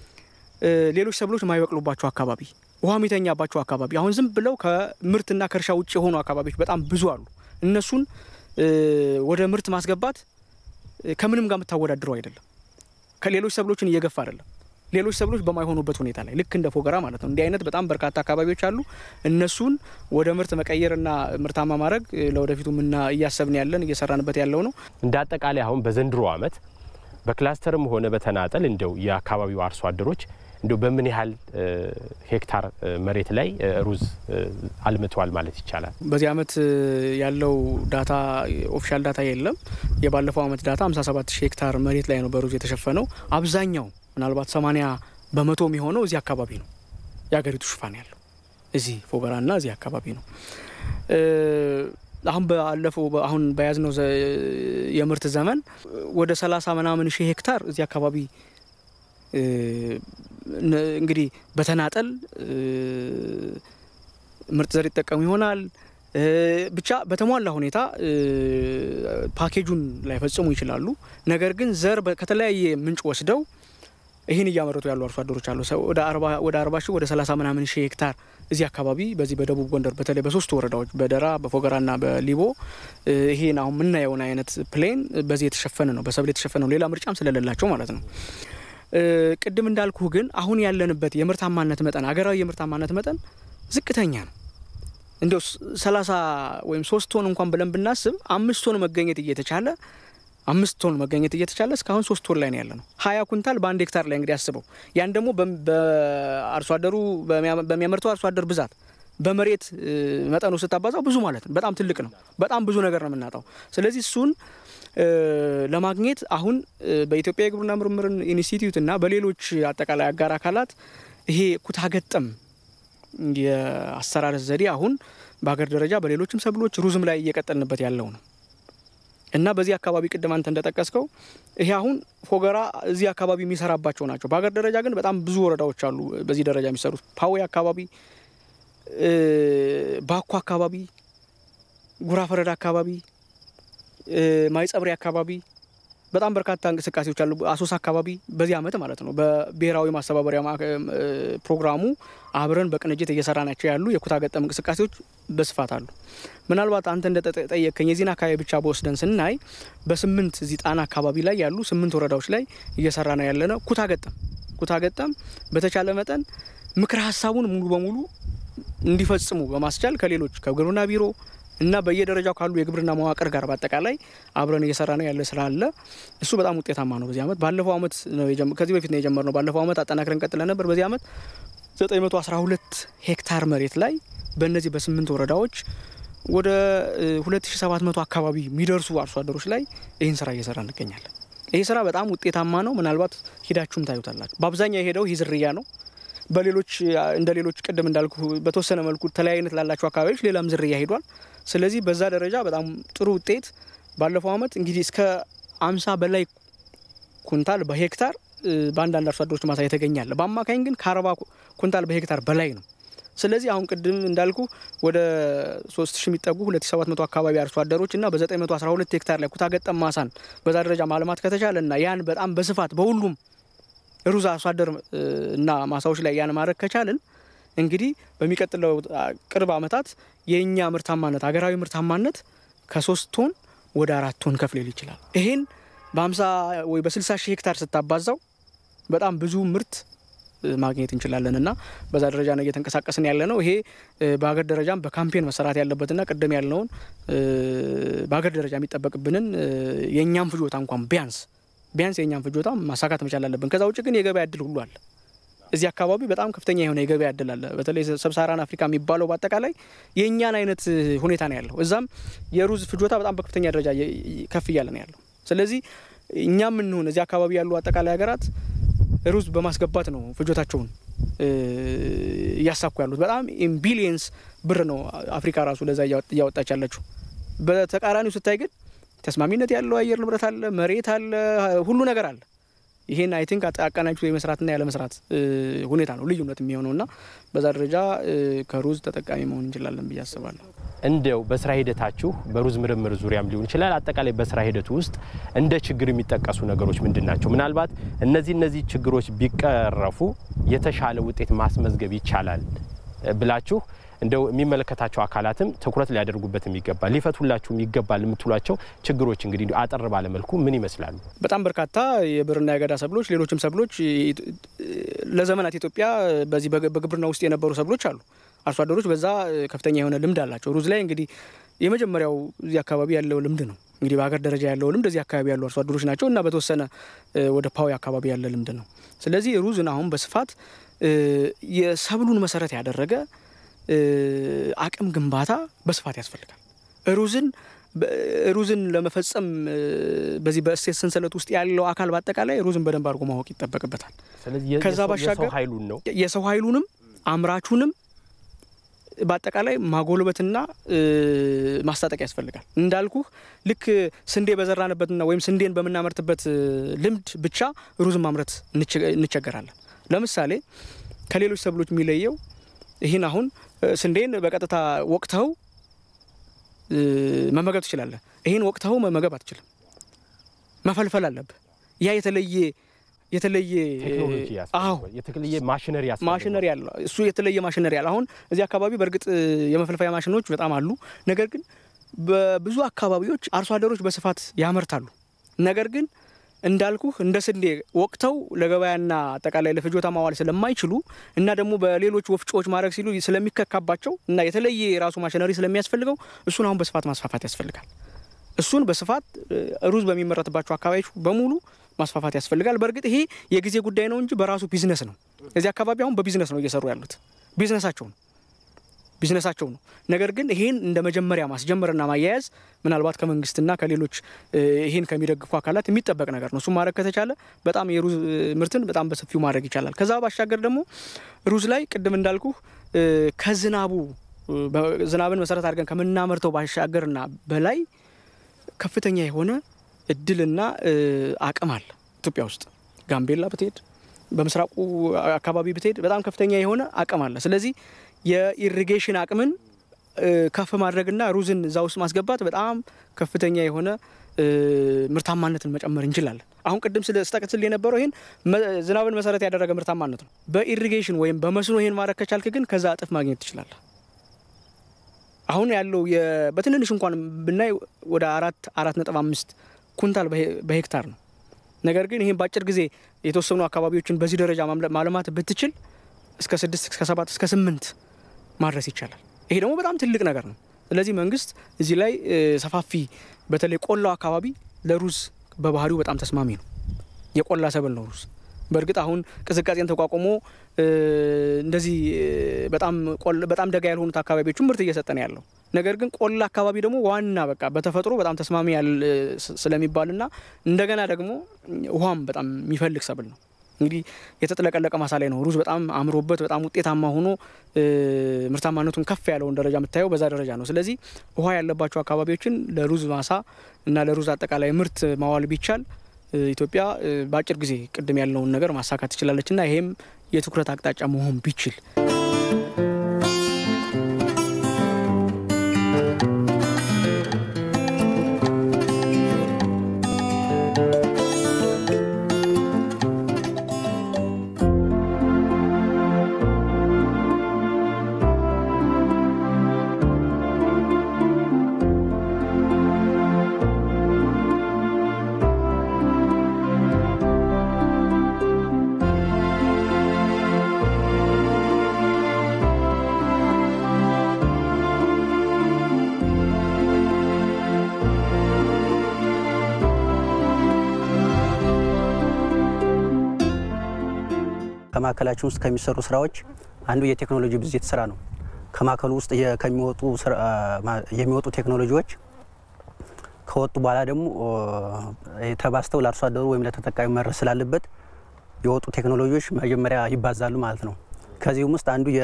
[SPEAKER 2] ሌሎች ሰብሎች የማይበቅሉባቸው አካባቢ፣ ውሃ የሚተኛባቸው አካባቢ አሁን ዝም ብለው ከምርትና ከእርሻ ውጭ የሆኑ አካባቢዎች በጣም ብዙ አሉ። እነሱን ወደ ምርት ማስገባት ከምንም ጋር የምታወዳድረው አይደለም። ከሌሎች ሰብሎችን እየገፋ አይደለም። ሌሎች ሰብሎች በማይሆኑበት ሁኔታ ላይ ልክ እንደ ፎገራ ማለት ነው። እንዲህ አይነት በጣም በርካታ አካባቢዎች አሉ። እነሱን ወደ ምርት መቀየርና ምርታማ ማድረግ ለወደፊቱ ምና እያሰብን ያለን እየሰራንበት ያለው ነው።
[SPEAKER 1] እንደ አጠቃላይ አሁን በዘንድሮ ዓመት በክላስተርም ሆነ በተናጠል እንደው የአካባቢው አርሶ አደሮች እንደው በምን ያህል ሄክታር መሬት ላይ ሩዝ አልምተዋል ማለት ይቻላል?
[SPEAKER 2] በዚህ ዓመት ያለው ዳታ ኦፊሻል ዳታ የለም። የባለፈው ዓመት ዳታ 57 ሺህ ሄክታር መሬት ላይ ነው በሩዝ የተሸፈነው። አብዛኛው ምናልባት 80 በመቶ የሚሆነው እዚህ አካባቢ ነው የሀገሪቱ ሽፋን ያለው እዚህ ፎገራና እዚህ አካባቢ ነው። አሁን ባለፈው አሁን በያዝነው የምርት ዘመን ወደ 30 ምናምን ሺህ ሄክታር እዚህ አካባቢ እንግዲህ በተናጠል ምርጥ ዘር ይጠቀሙ ይሆናል። ብቻ በተሟላ ሁኔታ ፓኬጁን ላይፈጽሙ ይችላሉ። ነገር ግን ዘር ከተለያየ ምንጭ ወስደው ይህን እያመረቱ ያሉ አርሶ አደሮች አሉ። ወደ አርባ ሺህ ወደ ሰላሳ ምናምን ሺህ ሄክታር እዚህ አካባቢ በዚህ በደቡብ ጎንደር በተለይ በሶስቱ ወረዳዎች በደራ በፎገራና በሊቦ ይሄን አሁን የምናየውን አይነት ፕሌን በዚህ የተሸፈነ ነው፣ በሰብል የተሸፈነ ነው። ሌላ ምርጫም ስለሌላቸው ማለት ነው። ቅድም እንዳልኩህ ግን አሁን ያለንበት የምርታማነት መጠን አገራዊ የምርታማነት መጠን ዝቅተኛ ነው። እንዲያው ሰላሳ ወይም ሶስት ቶን እንኳን ብለን ብናስብ አምስት ቶን መገኘት እየተቻለ አምስት ቶን መገኘት እየተቻለ እስካሁን ሶስት ቶን ላይ ነው ያለ ነው። ሀያ ኩንታል በአንድ ሄክታር ላይ እንግዲህ አስበው። ያን ደግሞ በአርሶ አደሩ በሚያመርተው አርሶ አደር ብዛት በመሬት መጠኑ ስታባዛው ብዙ ማለት ነው። በጣም ትልቅ ነው። በጣም ብዙ ነገር ነው የምናጣው። ስለዚህ እሱን ለማግኘት አሁን በኢትዮጵያ የግብርና ምርምር ኢንስቲትዩት እና በሌሎች አጠቃላይ አጋር አካላት ይሄ ኩታ ገጠም የአሰራር ዘዴ አሁን በሀገር ደረጃ በሌሎችም ሰብሎች ሩዝም ላይ እየቀጠልንበት ያለው ነው እና በዚህ አካባቢ ቅድም አንተ እንደጠቀስከው ይሄ አሁን ፎገራ እዚህ አካባቢ የሚሰራባቸው ናቸው። በሀገር ደረጃ ግን በጣም ብዙ ወረዳዎች አሉ በዚህ ደረጃ የሚሰሩት ፓዌ አካባቢ፣ ባኮ አካባቢ፣ ጉራ ፈረዳ አካባቢ፣ ማይጸብሪ አካባቢ በጣም በርካታ እንቅስቃሴዎች አሉ። አሶሳ አካባቢ በዚህ ዓመት ማለት ነው በብሔራዊ ማስተባበሪያ ፕሮግራሙ አብረን በቅንጅት እየሰራ ናቸው ያሉ የኩታ ገጠም እንቅስቃሴዎች በስፋት አሉ። ምናልባት አንተ እንደጠየቀኝ የዚህን አካባቢ ብቻ በወስደን ስናይ በስምንት እዚህ ጣና አካባቢ ላይ ያሉ ስምንት ወረዳዎች ላይ እየሰራ ነው ያለ ነው ኩታ ገጠም ኩታ ገጠም በተቻለ መጠን ምክረ ሀሳቡን ሙሉ በሙሉ እንዲፈጽሙ በማስቻል ከሌሎች ከግብርና ቢሮ እና በየደረጃው ካሉ የግብርና መዋቅር ጋር በአጠቃላይ አብረን እየሰራ ነው ያለ ስራ አለ። እሱ በጣም ውጤታማ ነው። በዚህ ዓመት ባለፈው ዓመት ነው ከዚህ በፊት ነው የጀመርነው። ባለፈው ዓመት አጠናክረን ቀጥለን ነበር። በዚህ ዓመት 912 ሄክታር መሬት ላይ በእነዚህ በስምንት ወረዳዎች ወደ 2700 አካባቢ የሚደርሱ አርሶ አደሮች ላይ ይህን ስራ እየሰራ እንገኛለን። ይህ ስራ በጣም ውጤታማ ነው። ምናልባት ሂዳችሁም ታዩታላችሁ። በአብዛኛው የሄደው ይህ ዝርያ ነው። በሌሎች እንደ ሌሎች ቅድም እንዳልኩ በተወሰነ መልኩ ተለያይነት ላላቸው አካባቢዎች ሌላም ዝርያ ሄዷል። ስለዚህ በዛ ደረጃ በጣም ጥሩ ውጤት ባለፈው ዓመት እንግዲህ እስከ አምሳ በላይ ኩንታል በሄክታር በአንዳንድ አርሶ አደሮች ማሳ የተገኛለ። በአማካኝ ግን ከአርባ ኩንታል በሄክታር በላይ ነው። ስለዚህ አሁን ቅድም እንዳልኩ ወደ 3000 የሚጠጉ 2700 አካባቢ አርሶ አደሮች እና በ912 ሄክታር ላይ ኩታ ገጠም ማሳን በዛ ደረጃ ማልማት ከተቻለ እና ያን በጣም በስፋት በሁሉም ሩዝ አርሶ አደር እና ማሳዎች ላይ ያን ማድረግ ከቻልን እንግዲህ በሚቀጥለው ቅርብ ዓመታት የእኛ ምርታማነት ሀገራዊ ምርታማነት ከሶስት ቶን ወደ አራት ቶን ከፍ ሊል ይችላል። ይሄን በ50 ወይ በ60 ሺህ ሄክታር ስታባዛው በጣም ብዙ ምርት ማግኘት እንችላለን እና በዛ ደረጃ ነው እየተንቀሳቀስን ያለ ነው። ይሄ በሀገር ደረጃም በካምፔን መሰራት ያለበትና ቅድም ያልነውን በሀገር ደረጃ የሚጠበቅብንን የእኛም ፍጆታ እንኳን ቢያንስ ቢያንስ የእኛም ፍጆታ ማሳካት መቻል አለብን። ከዛ ውጭ ግን የገበያ እድል ሁሉ አለ። እዚህ አካባቢ በጣም ከፍተኛ የሆነ የገበያ እድል አለ። በተለይ ሰብሳራን አፍሪካ የሚባለው በአጠቃላይ የእኛን አይነት ሁኔታ ነው ያለው። እዛም የሩዝ ፍጆታ በጣም በከፍተኛ ደረጃ ከፍ እያለ ነው ያለው። ስለዚህ እኛም እንሆን እዚህ አካባቢ ያሉ አጠቃላይ ሀገራት ሩዝ በማስገባት ነው ፍጆታቸውን እያሳኩ ያሉት። በጣም ቢሊየንስ ብር ነው አፍሪካ ራሱ ለዛ እያወጣች ያለችው። በተቃራኒው ስታይ ግን ተስማሚነት ያለው አየር ንብረት አለ፣ መሬት አለ፣ ሁሉ ነገር አለ። ይሄን አይ ቲንክ አቀናጅቶ የመስራትና ያለመስራት ሁኔታ ነው ልዩነት የሚሆነው እና በዛ ደረጃ ከሩዝ ተጠቃሚ መሆን እንችላለን ብዬ አስባለሁ።
[SPEAKER 1] እንደው በስራ ሂደታችሁ በሩዝ ምርምር ዙሪያም ሊሆን ይችላል፣ አጠቃላይ በስራ ሂደቱ ውስጥ እንደ ችግር የሚጠቀሱ ነገሮች ምንድን ናቸው? ምናልባት እነዚህ እነዚህ ችግሮች ቢቀረፉ የተሻለ ውጤት ማስመዝገብ ይቻላል ብላችሁ እንደው የሚመለከታቸው አካላትም ትኩረት ሊያደርጉበት የሚገባል ሊፈቱላችሁም ይገባል የምትሏቸው ችግሮች እንግዲህ አጠር ባለመልኩ ምን ይመስላሉ?
[SPEAKER 2] በጣም በርካታ የብርና የአገዳ ሰብሎች፣ ሌሎችም ሰብሎች ለዘመናት ኢትዮጵያ በዚህ በግብርና ውስጥ የነበሩ ሰብሎች አሉ። አርሶ አደሮች በዛ ከፍተኛ የሆነ ልምድ አላቸው። ሩዝ ላይ እንግዲህ የመጀመሪያው እዚህ አካባቢ ያለው ልምድ ነው። እንግዲህ በሀገር ደረጃ ያለው ልምድ እዚህ አካባቢ ያሉ አርሶ አደሮች ናቸው እና በተወሰነ ወደ ፓዊ አካባቢ ያለ ልምድ ነው። ስለዚህ ሩዝን አሁን በስፋት የሰብሉን መሰረት ያደረገ አቅም ግንባታ በስፋት ያስፈልጋል። ሩዝን ሩዝን ለመፈጸም በዚህ በእሴት ሰንሰለት ውስጥ ያለው አካል በአጠቃላይ ሩዝን በደንብ አድርጎ ማወቅ ይጠበቅበታል። ከዛ ባሻገር
[SPEAKER 1] ኃይሉን ነው
[SPEAKER 2] የሰው ኃይሉንም አምራቹንም በአጠቃላይ ማጎልበትና ማስታጠቅ ያስፈልጋል። እንዳልኩህ ልክ ስንዴ በዘራንበትና ወይም ስንዴን በምናመርትበት ልምድ ብቻ ሩዝን ማምረት እንቸገራለን። ለምሳሌ ከሌሎች ሰብሎች የሚለየው ይህን አሁን ስንዴን በቀጥታ ወቅተው መመገብ ትችላለህ። ይህን ወቅተው መመገብ አትችልም። መፈልፈል አለብህ። ያ የተለየ የተለየ
[SPEAKER 1] የተለየ ማሽነሪ
[SPEAKER 2] ማሽነሪ ያለ እሱ የተለየ ማሽነሪ ያለ አሁን እዚህ አካባቢ በእርግጥ የመፈልፈያ ማሽኖች በጣም አሉ። ነገር ግን በብዙ አካባቢዎች አርሶ አደሮች በስፋት ያመርታሉ። ነገር ግን እንዳልኩህ እንደ ስንዴ ወቅተው ለገበያና አጠቃላይ ለፍጆታ ማዋል ስለማይችሉ እና ደግሞ በሌሎች ወፍጮዎች ማድረግ ሲሉ ስለሚከካባቸው እና የተለየ የራሱ ማሽነሪ ስለሚያስፈልገው እሱን አሁን በስፋት ማስፋፋት ያስፈልጋል። እሱን በስፋት ሩዝ በሚመረትባቸው አካባቢዎች በሙሉ ማስፋፋት ያስፈልጋል። በእርግጥ ይሄ የጊዜ ጉዳይ ነው እንጂ በራሱ ቢዝነስ ነው። እዚህ አካባቢ አሁን በቢዝነስ ነው እየሰሩ ያሉት። ቢዝነሳቸው ነው ቢዝነሳቸው ነው። ነገር ግን ይሄን እንደ መጀመሪያ ማስጀመርና ማያያዝ ምናልባት ከመንግስትና ከሌሎች ይሄን ከሚደግፉ አካላት የሚጠበቅ ነገር ነው። እሱም ማድረግ ከተቻለ በጣም የሩዝ ምርትን በጣም በሰፊው ማድረግ ይቻላል። ከዛ ባሻገር ደግሞ ሩዝ ላይ ቅድም እንዳልኩ ከዝናቡ ዝናብን መሰረት አድርገን ከምናመርተው ባሻገርና በላይ ከፍተኛ የሆነ እድልና አቅም አለ ኢትዮጵያ ውስጥ ጋምቤላ ብትሄድ፣ በምስራቁ አካባቢ ብትሄድ በጣም ከፍተኛ የሆነ አቅም አለ። ስለዚህ የኢሪጌሽን አቅምን ከፍ ማድረግና ሩዝን እዛ ውስጥ ማስገባት በጣም ከፍተኛ የሆነ ምርታማነትን መጨመር እንችላለን። አሁን ቅድም ስጠቅስል የነበረው ይህን ዝናብን መሰረት ያደረገ ምርታማነት ነው። በኢሪጌሽን ወይም በመስኖ ይህን ማድረግ ከቻልክ ግን ከዛ እጥፍ ማግኘት ትችላለህ። አሁን ያለው በትንንሽ እንኳን ብናይ ወደ አራት አራት ነጥብ አምስት ኩንታል በሄክታር ነው። ነገር ግን ይህን በአጭር ጊዜ የተወሰኑ አካባቢዎችን በዚህ ደረጃ ማልማት ብትችል እስከ ስድስት እስከ ሰባት እስከ ስምንት ማድረስ ይቻላል። ይሄ ደግሞ በጣም ትልቅ ነገር ነው። ስለዚህ መንግስት እዚህ ላይ ሰፋፊ በተለይ ቆላው አካባቢ ለሩዝ በባህሪው በጣም ተስማሚ ነው። የቆላ ሰብል ነው ሩዝ። በእርግጥ አሁን ቅዝቃዜን ተቋቁሞ እንደዚህ በጣም ደጋ ያልሆኑት አካባቢዎቹም ምርት እየሰጠ ነው ያለው። ነገር ግን ቆላ አካባቢ ደግሞ ዋና በቃ በተፈጥሮ በጣም ተስማሚ ስለሚባልና እንደገና ደግሞ ውሃም በጣም የሚፈልግ ሰብል ነው። እንግዲህ የተጥለቀለቀ ማሳ ላይ ነው ሩዝ በጣም አምሮበት በጣም ውጤታማ ሆኖ ምርታማነቱን ከፍ ያለውን ደረጃ የምታየው በዛ ደረጃ ነው። ስለዚህ ውሃ ያለባቸው አካባቢዎችን ለሩዝ ማሳ እና ለሩዝ አጠቃላይ ምርት ማዋል ቢቻል ኢትዮጵያ በአጭር ጊዜ ቅድም ያለውን ነገር ማሳካት ትችላለች እና ይሄም የትኩረት አቅጣጫ መሆን ቢችል
[SPEAKER 3] ከማዕከላችን ውስጥ ከሚሰሩ ስራዎች አንዱ የቴክኖሎጂ ብዜት ስራ ነው። ከማዕከሉ ውስጥ ከሚወጡ የሚወጡ ቴክኖሎጂዎች ከወጡ በኋላ ደግሞ ተባስተው ለአርሶ አደሩ ወይም ለተጠቃሚ መድረስ ስላለበት የወጡ ቴክኖሎጂዎች መጀመሪያ ይባዛሉ ማለት ነው። ከዚህም ውስጥ አንዱ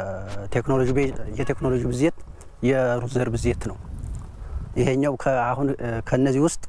[SPEAKER 3] የቴክኖሎጂ ብዜት የሩዝ ዘር ብዜት ነው። ይሄኛው አሁን ከነዚህ ውስጥ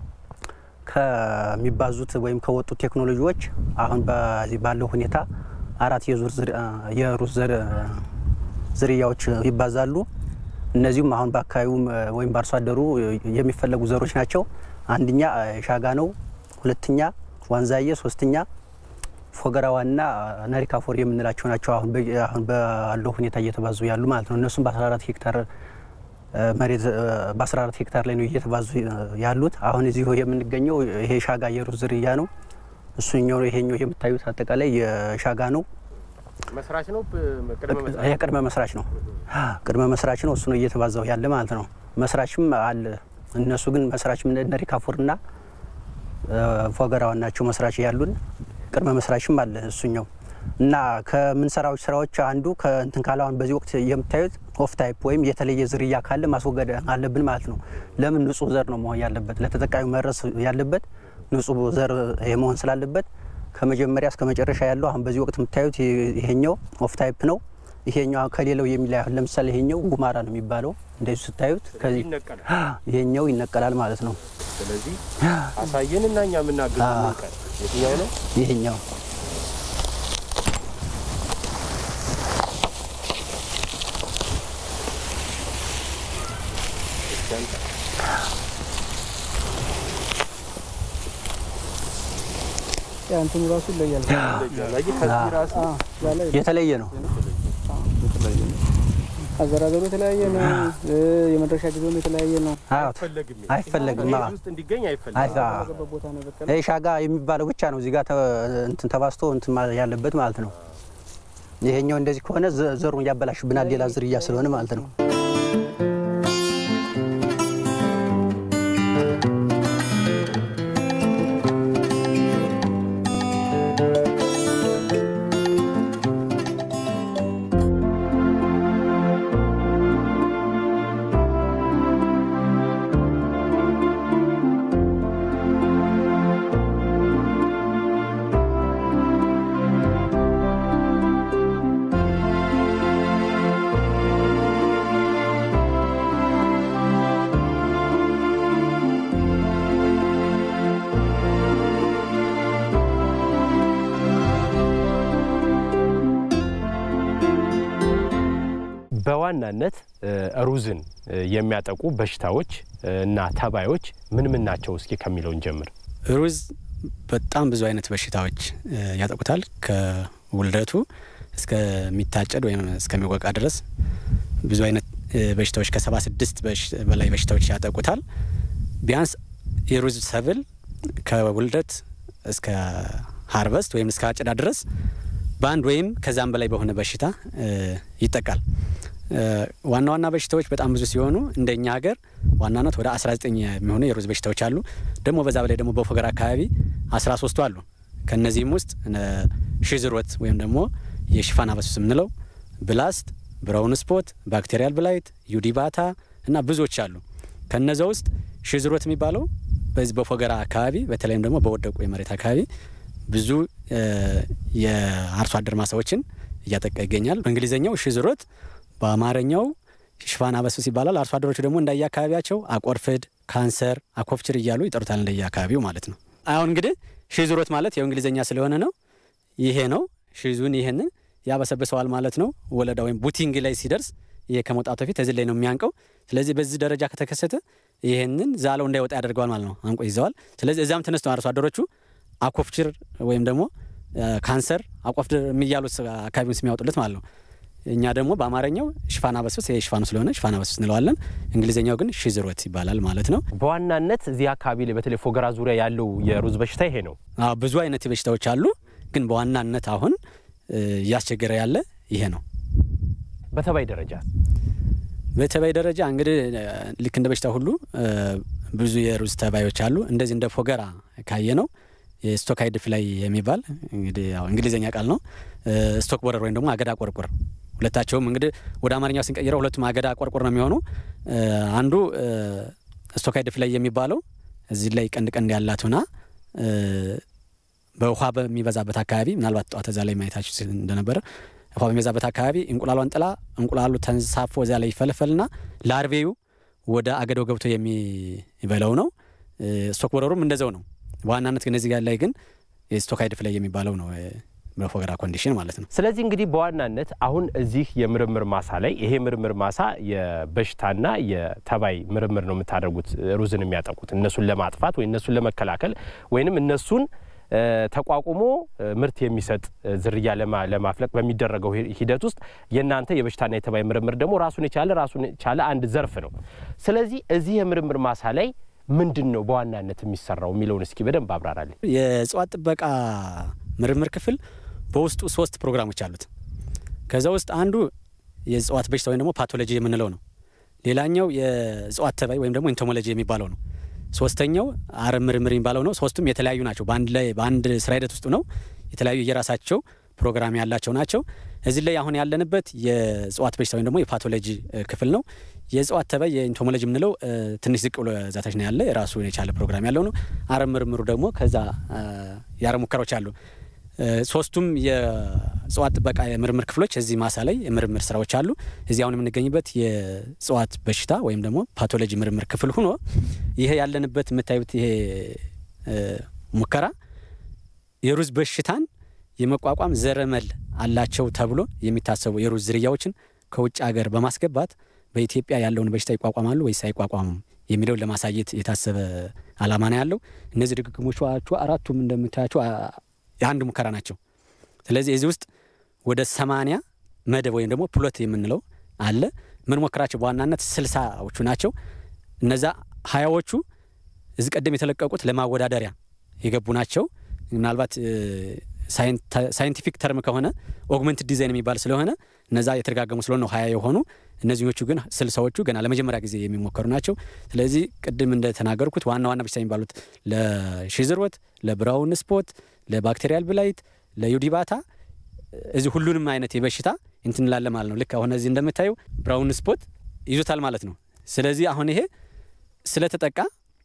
[SPEAKER 3] ከሚባዙት ወይም ከወጡት ቴክኖሎጂዎች አሁን በዚህ ባለው ሁኔታ አራት የሩዝ ዘር ዝርያዎች ይባዛሉ። እነዚሁም አሁን በአካባቢውም ወይም በአርሶ አደሩ የሚፈለጉ ዘሮች ናቸው። አንደኛ ሻጋ ነው፣ ሁለተኛ ዋንዛዬ፣ ሶስተኛ ፎገራዋና ነሪካፎር የምንላቸው ናቸው። አሁን ባለው ሁኔታ እየተባዙ ያሉ ማለት ነው። እነሱም በ14 ሄክታር መሬት በ14 ሄክታር ላይ ነው እየተባዙ ያሉት። አሁን እዚሁ የምንገኘው ይሄ ሻጋ የሩዝ ዝርያ ነው። እሱኛው ይሄኛው የምታዩት አጠቃላይ የሻጋ ነው።
[SPEAKER 1] መስራች ነው።
[SPEAKER 3] የቅድመ መስራች ነው። ቅድመ መስራች ነው። እሱ ነው እየተባዛው ያለ ማለት ነው። መስራችም አለ። እነሱ ግን መስራች ነሪካፎርና ፎገራዋን ናቸው መስራች ያሉን። ቅድመ መስራችም አለ እሱኛው እና ከምንሰራው ስራዎች አንዱ ከእንትን ካላሁን በዚህ ወቅት የምታዩት ኦፍ ታይፕ ወይም የተለየ ዝርያ ካለ ማስወገድ አለብን ማለት ነው። ለምን ንጹህ ዘር ነው መሆን ያለበት፣ ለተጠቃሚ መድረስ ያለበት ንጹህ ዘር መሆን ስላለበት ከመጀመሪያ እስከ መጨረሻ ያለው አሁን በዚህ ወቅት የምታዩት ይሄኛው ኦፍ ታይፕ ነው። ይሄኛው ከሌላው የሚለይ አሁን ለምሳሌ ይሄኛው ጉማራ ነው የሚባለው። እንደዚህ ስታዩት ከዚህ ይሄኛው ይነቀላል ማለት ነው።
[SPEAKER 1] ስለዚህ አሳየንና እኛ የምናገዝ የትኛው ነው?
[SPEAKER 3] ይሄኛው
[SPEAKER 2] እንትኑ ራሱ ይለያል።
[SPEAKER 3] የተለየ ነው።
[SPEAKER 2] አዘራዘሩ የተለያየ ነው። የመድረሻ ጊዜውም የተለያየ ነው።
[SPEAKER 3] አይፈለግም።
[SPEAKER 1] እንዲገኝ
[SPEAKER 3] ይህ ሻጋ የሚባለው ብቻ ነው እዚህ ጋር እንትን ተባስቶ እንትን ያለበት ማለት ነው። ይሄኛው እንደዚህ ከሆነ ዘሩን ያበላሽብናል፣ ሌላ ዝርያ ስለሆነ ማለት ነው።
[SPEAKER 1] በዋናነት ሩዝን የሚያጠቁ በሽታዎች እና ተባዮች ምን ምን ናቸው? እስኪ ከሚለውን ጀምር።
[SPEAKER 3] ሩዝ በጣም ብዙ አይነት በሽታዎች ያጠቁታል። ከውልደቱ እስከሚታጨድ ወይም እስከሚወቃ ድረስ ብዙ አይነት በሽታዎች ከሰባ ስድስት በላይ በሽታዎች ያጠቁታል። ቢያንስ የሩዝ ሰብል ከውልደት እስከ ሀርቨስት ወይም እስከ አጨዳ ድረስ በአንድ ወይም ከዛም በላይ በሆነ በሽታ ይጠቃል። ዋና ዋና በሽታዎች በጣም ብዙ ሲሆኑ እንደኛ ሀገር ዋናነት ወደ 19 የሚሆኑ የሩዝ በሽታዎች አሉ። ደግሞ በዛ በላይ ደግሞ በፎገራ አካባቢ 13ቱ አሉ። ከነዚህም ውስጥ ሽዝሮት ወይም ደግሞ የሽፋን አበሱስ የምንለው ብላስት፣ ብራውን ስፖት፣ ባክቴሪያል ብላይት፣ ዩዲባታ እና ብዙዎች አሉ። ከነዛ ውስጥ ሽዝሮት የሚባለው በዚህ በፎገራ አካባቢ በተለይም ደግሞ በወደቁ የመሬት አካባቢ ብዙ የአርሶ አደር ማሳዎችን እያጠቃ ይገኛል። በእንግሊዝኛው ሽዝሮት በአማርኛው ሽፋን አበሱስ ይባላል። አርሶ አደሮቹ ደግሞ እንዳየ አካባቢያቸው አቆርፍድ፣ ካንሰር፣ አኮፍችር እያሉ ይጠሩታል እንደየ አካባቢው ማለት ነው። አሁን እንግዲህ ሽዝሮት ማለት ያው እንግሊዝኛ ስለሆነ ነው ይሄ ነው። ሽዙን ይህንን ያበሰብሰዋል ማለት ነው። ወለዳ ወይም ቡቲንግ ላይ ሲደርስ ይሄ ከመውጣቱ በፊት እዚህ ላይ ነው የሚያንቀው። ስለዚህ በዚህ ደረጃ ከተከሰተ ይህንን ዛለው እንዳይወጣ ያደርገዋል ማለት ነው። አንቆ ይዘዋል። ስለዚህ እዚያም ተነስተው አርሶ አደሮቹ አኮፍችር ወይም ደግሞ ካንሰር አቆፍድር የሚያሉት አካባቢውን የሚያወጡለት ማለት ነው። እኛ ደግሞ በአማርኛው ሽፋን አበሱስ ይሄ ሽፋኑ ስለሆነ ሽፋን አበሱስ እንለዋለን። እንግሊዝኛው ግን ሽዝሮት ይባላል ማለት ነው።
[SPEAKER 1] በዋናነት እዚህ አካባቢ ላይ በተለይ ፎገራ ዙሪያ ያለው የሩዝ በሽታ ይሄ ነው።
[SPEAKER 3] አዎ ብዙ አይነት በሽታዎች አሉ፣ ግን በዋናነት አሁን እያስቸገረ ያለ ይሄ ነው።
[SPEAKER 1] በተባይ ደረጃ
[SPEAKER 3] በተባይ ደረጃ እንግዲህ ልክ እንደ በሽታ ሁሉ ብዙ የሩዝ ተባዮች አሉ። እንደዚህ እንደ ፎገራ ካየ ነው የስቶካይድ ፍላይ የሚባል እንግዲህ ያው እንግሊዝኛ ቃል ነው። ስቶክ ቦረር ወይም ደግሞ አገዳ ቆርቁር ሁለታቸውም እንግዲህ ወደ አማርኛው ስንቀይረው ሁለቱም አገዳ ቆርቁር ነው የሚሆኑ። አንዱ ስቶካይድ ፍላይ የሚባለው እዚህ ላይ ቀንድ ቀንድ ያላት ሆና በውሃ በሚበዛበት አካባቢ ምናልባት ጠዋት እዛ ላይ ማየታችሁ እንደነበረ ውሃ በሚበዛበት አካባቢ እንቁላሏን ጥላ እንቁላሉ ተንሳፎ እዚያ ላይ ይፈለፈልና ላርቬዩ ወደ አገዳው ገብቶ የሚበላው ነው። ስቶክ ቦረሩም እንደዛው ነው። በዋናነት ግን እዚህ ጋር ላይ ግን የስቶካይድ ፍላይ የሚባለው ነው በፎገራ ኮንዲሽን ማለት ነው።
[SPEAKER 1] ስለዚህ እንግዲህ በዋናነት አሁን እዚህ የምርምር ማሳ ላይ ይሄ ምርምር ማሳ የበሽታና የተባይ ምርምር ነው የምታደርጉት ሩዝን የሚያጠቁት እነሱን ለማጥፋት ወይ እነሱን ለመከላከል ወይንም እነሱን ተቋቁሞ ምርት የሚሰጥ ዝርያ ለማፍለቅ በሚደረገው ሂደት ውስጥ የእናንተ የበሽታና የተባይ ምርምር ደግሞ ራሱን የቻለ ራሱን የቻለ አንድ ዘርፍ ነው። ስለዚህ እዚህ የምርምር ማሳ ላይ ምንድን ነው በዋናነት የሚሰራው የሚለውን እስኪ በደንብ አብራራለን።
[SPEAKER 3] የእጽዋት ጥበቃ ምርምር ክፍል በውስጡ ሶስት ፕሮግራሞች አሉት። ከዛ ውስጥ አንዱ የእጽዋት በሽታ ወይም ደግሞ ፓቶሎጂ የምንለው ነው። ሌላኛው የእጽዋት ተባይ ወይም ደግሞ ኢንቶሞሎጂ የሚባለው ነው። ሶስተኛው አረም ምርምር የሚባለው ነው። ሶስቱም የተለያዩ ናቸው። በአንድ ላይ በአንድ ስራ ሂደት ውስጥ ነው የተለያዩ የራሳቸው ፕሮግራም ያላቸው ናቸው። እዚህ ላይ አሁን ያለንበት የእጽዋት በሽታ ወይም ደግሞ የፓቶሎጂ ክፍል ነው። የእጽዋት ተባይ የኢንቶሞሎጂ የምንለው ትንሽ ዝቅ ብሎ ዛታች ነው ያለ የራሱ የቻለ ፕሮግራም ያለው ነው። አረም ምርምሩ ደግሞ ከዛ የአረም ሙከራዎች አሉ። ሶስቱም የእጽዋት ጥበቃ የምርምር ክፍሎች እዚህ ማሳ ላይ የምርምር ስራዎች አሉ። እዚህ አሁን የምንገኝበት የእጽዋት በሽታ ወይም ደግሞ ፓቶሎጂ ምርምር ክፍል ሆኖ ይሄ ያለንበት የምታዩት ይሄ ሙከራ የሩዝ በሽታን የመቋቋም ዘረመል አላቸው ተብሎ የሚታሰቡ የሩዝ ዝርያዎችን ከውጭ ሀገር በማስገባት በኢትዮጵያ ያለውን በሽታ ይቋቋማሉ ወይስ አይቋቋሙም የሚለውን ለማሳየት የታሰበ አላማ ነው ያለው። እነዚህ ድግግሞቹ አራቱም እንደምታያቸው የአንድ ሙከራ ናቸው። ስለዚህ እዚህ ውስጥ ወደ ሰማንያ መደብ ወይም ደግሞ ፕሎት የምንለው አለ። ምን ሞክራቸው በዋናነት ስልሳዎቹ ናቸው። እነዛ ሀያዎቹ እዚህ ቀደም የተለቀቁት ለማወዳደሪያ የገቡ ናቸው። ምናልባት ሳይንቲፊክ ተርም ከሆነ ኦግመንትድ ዲዛይን የሚባል ስለሆነ እነዛ የተደጋገሙ ስለሆነ ነው ሀያ የሆኑ እነዚኞቹ ግን ስልሳዎቹ ገና ለመጀመሪያ ጊዜ የሚሞከሩ ናቸው። ስለዚህ ቅድም እንደተናገርኩት ዋና ዋና በሽታ የሚባሉት ለሽዝሮት፣ ለብራውን ስፖት፣ ለባክቴሪያል ብላይት፣ ለዩዲባታ እዚህ ሁሉንም አይነት የበሽታ እንትንላለ ማለት ነው። ልክ አሁን እዚህ እንደምታየው ብራውን ስፖት ይዞታል ማለት ነው። ስለዚህ አሁን ይሄ ስለተጠቃ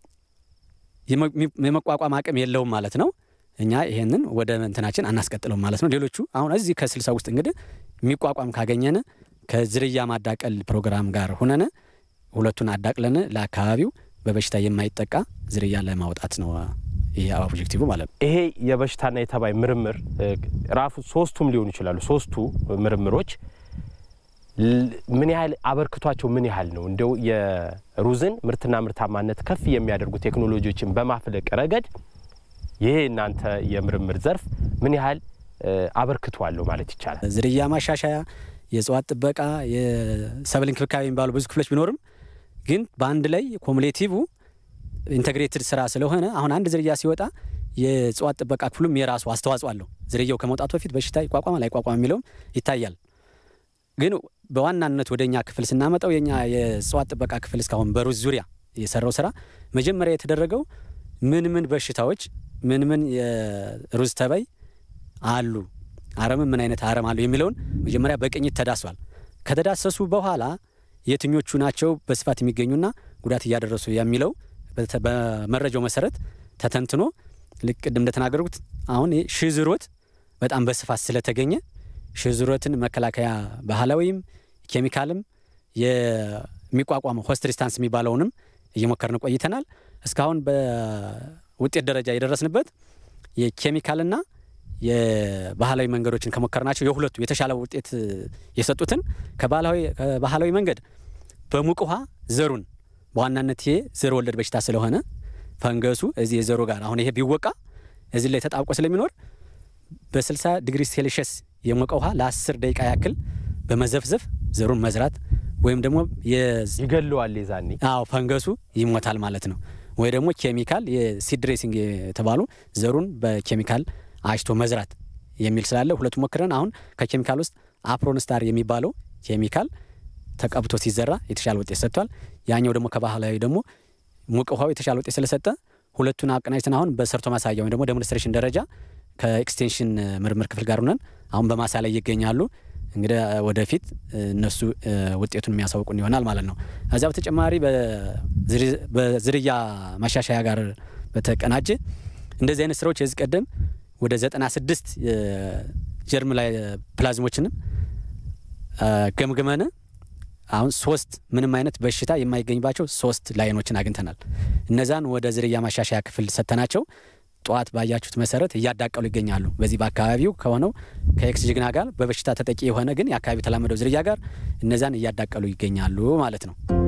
[SPEAKER 3] የመቋቋም አቅም የለውም ማለት ነው። እኛ ይሄንን ወደ እንትናችን አናስቀጥለውም ማለት ነው። ሌሎቹ አሁን እዚህ ከስልሳ ውስጥ እንግዲህ የሚቋቋም ካገኘን ከዝርያ ማዳቀል ፕሮግራም ጋር ሁነን ሁለቱን አዳቅለን ለአካባቢው በበሽታ የማይጠቃ ዝርያ ለማውጣት ነው ይሄ ኦብጀክቲቭ ማለት ነው።
[SPEAKER 1] ይሄ የበሽታና የተባይ ምርምር ራሱ ሶስቱም ሊሆኑ ይችላሉ። ሶስቱ ምርምሮች ምን ያህል አበርክቷቸው ምን ያህል ነው? እንደው የሩዝን ምርትና ምርታማነት ከፍ የሚያደርጉ ቴክኖሎጂዎችን በማፍለቅ ረገድ ይሄ እናንተ የምርምር ዘርፍ ምን ያህል አበርክቶ አለው ማለት ይቻላል?
[SPEAKER 4] ዝርያ ማሻሻያ፣ የእጽዋት ጥበቃ፣ የሰብል እንክብካቤ የሚባሉ ብዙ ክፍሎች ቢኖርም ግን በአንድ ላይ ኮሙሌቲቭ ኢንተግሬትድ ስራ ስለሆነ አሁን አንድ ዝርያ ሲወጣ የእጽዋት ጥበቃ ክፍሉም የራሱ አስተዋጽኦ አለው። ዝርያው ከመውጣቱ በፊት በሽታ ይቋቋማል አይቋቋም የሚለውም ይታያል። ግን በዋናነት ወደ እኛ ክፍል ስናመጣው የኛ የእጽዋት ጥበቃ ክፍል እስካሁን በሩዝ ዙሪያ የሰራው ስራ መጀመሪያ የተደረገው ምን ምን በሽታዎች ምን ምን የሩዝ ተባይ አሉ፣ አረምም ምን አይነት አረም አሉ የሚለውን መጀመሪያ በቅኝት ተዳስሷል። ከተዳሰሱ በኋላ የትኞቹ ናቸው በስፋት የሚገኙና ጉዳት እያደረሱ የሚለው በመረጃው መሰረት ተተንትኖ ልክ ቅድም እንደተናገርኩት አሁን ሽዝሮት በጣም በስፋት ስለተገኘ ሽዝሮትን መከላከያ ባህላዊም ኬሚካልም የሚቋቋመው ሆስት ሪስታንስ የሚባለውንም እየሞከርን ቆይተናል። እስካሁን በውጤት ደረጃ የደረስንበት የኬሚካልና የባህላዊ መንገዶችን ከሞከርናቸው የሁለቱ የተሻለ ውጤት የሰጡትን ከባህላዊ መንገድ በሙቅ ውሃ ዘሩን በዋናነት ይሄ ዘር ወለድ በሽታ ስለሆነ ፈንገሱ እዚህ የዘሩ ጋር አሁን ይሄ ቢወቃ እዚህ ላይ ተጣብቆ ስለሚኖር በ60 ዲግሪ ሴልሽስ የሞቀ ውሃ ለ10 ደቂቃ ያክል በመዘፍዘፍ ዘሩን መዝራት ወይም ደግሞ
[SPEAKER 1] ይገለዋል። የዛኔ
[SPEAKER 4] አዎ ፈንገሱ ይሞታል ማለት ነው። ወይ ደግሞ ኬሚካል የሲድ ድሬሲንግ የተባሉ ዘሩን በኬሚካል አሽቶ መዝራት የሚል ስላለ ሁለቱ ሞክረን አሁን ከኬሚካል ውስጥ አፕሮንስታር የሚባለው ኬሚካል ተቀብቶ ሲዘራ የተሻለ ውጤት ሰጥቷል። ያኛው ደግሞ ከባህላዊ ደግሞ ሙቅ ውሃው የተሻለ ውጤት ስለሰጠ ሁለቱን አቀናጅተን አሁን በሰርቶ ማሳያ ወይም ደግሞ ዴሞንስትሬሽን ደረጃ ከኤክስቴንሽን ምርምር ክፍል ጋር ሆነን አሁን በማሳ ላይ ይገኛሉ። እንግዲህ ወደፊት እነሱ ውጤቱን የሚያሳውቁን ይሆናል ማለት ነው። ከዚያ በተጨማሪ በዝርያ ማሻሻያ ጋር በተቀናጀ እንደዚህ አይነት ስራዎች የዚህ ቀደም ወደ ዘጠና ስድስት ጀርም ላይ ፕላዝሞችንም ገምግመን አሁን ሶስት ምንም አይነት በሽታ የማይገኝባቸው ሶስት ላይኖችን አግኝተናል። እነዛን ወደ ዝርያ ማሻሻያ ክፍል ሰጥተናቸው ጠዋት ባያችሁት መሰረት እያዳቀሉ ይገኛሉ። በዚህ በአካባቢው ከሆነው ከኤክስ ጅግና ጋር በበሽታ ተጠቂ የሆነ ግን የአካባቢው ተላመደው ዝርያ ጋር እነዛን እያዳቀሉ ይገኛሉ ማለት ነው።